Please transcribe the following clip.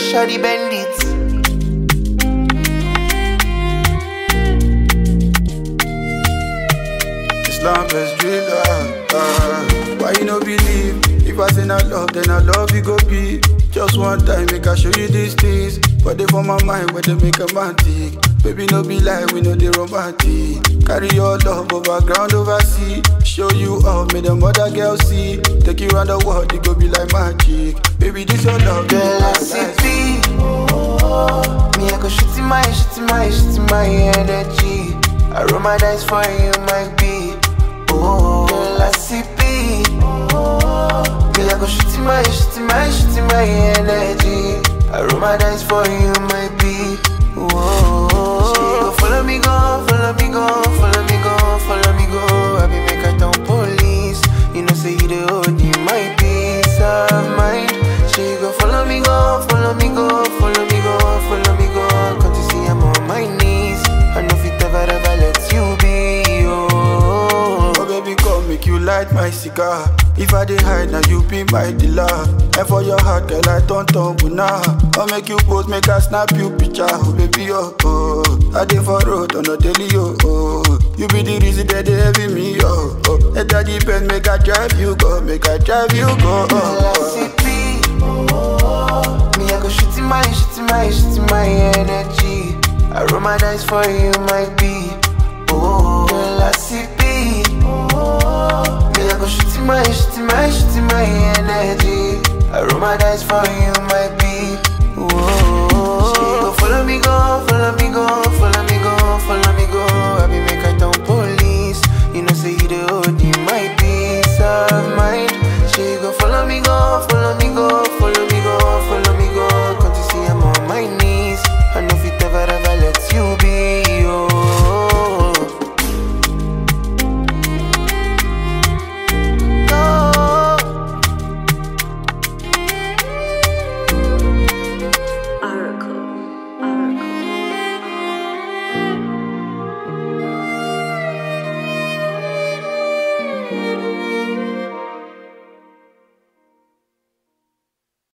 shawty bend it. Islam best driller. Uh, why you no believe? If I say not love, then I love you go be. Just one time, make I show you these things. But they for my mind where they make a man tick. Baby, no be like we know they romantic. Carry your love over ground, over sea. Show you all, make them other girls see. Take you around the world, it go be like magic. Baby, this your love, Girl, I see beat. Me, I go shoot in my, shoot in my, shoot in my energy. I roll my dice for you, my be. Oh, girl, I see beat. Me, I go shoot in my, shoot in my, shoot in my energy. I roll my dice for you, my be. Oh, she go follow me, go, follow me, go, follow me, go, follow me, go. I be make her town police. You know, say you the hold you my peace of mind. She go follow me, go, follow me, go, follow me, go, follow me, go. Come to see I'm on my knees. I know fit ever, ever let you be. Oh, Oh baby, come make you light my cigar. If I dey hide, now you be my dealer. And for your heart, girl, I don't tumble now. I'll make you pose, make I snap you picture. Oh baby, oh, oh. I dey for road on a daily, oh, oh. You be the reason that they heavy me, oh, oh. And that depend, make I drive you go, make I drive you go, girl, I oh, see beat. Me, I go shoot in my, shoot in my, shoot in my energy. I roll my dice for you, my be. Oh, girl, I see beat. Me, I go shoot in my, shoot in my, shoot in my energy. I roll my dice for you, my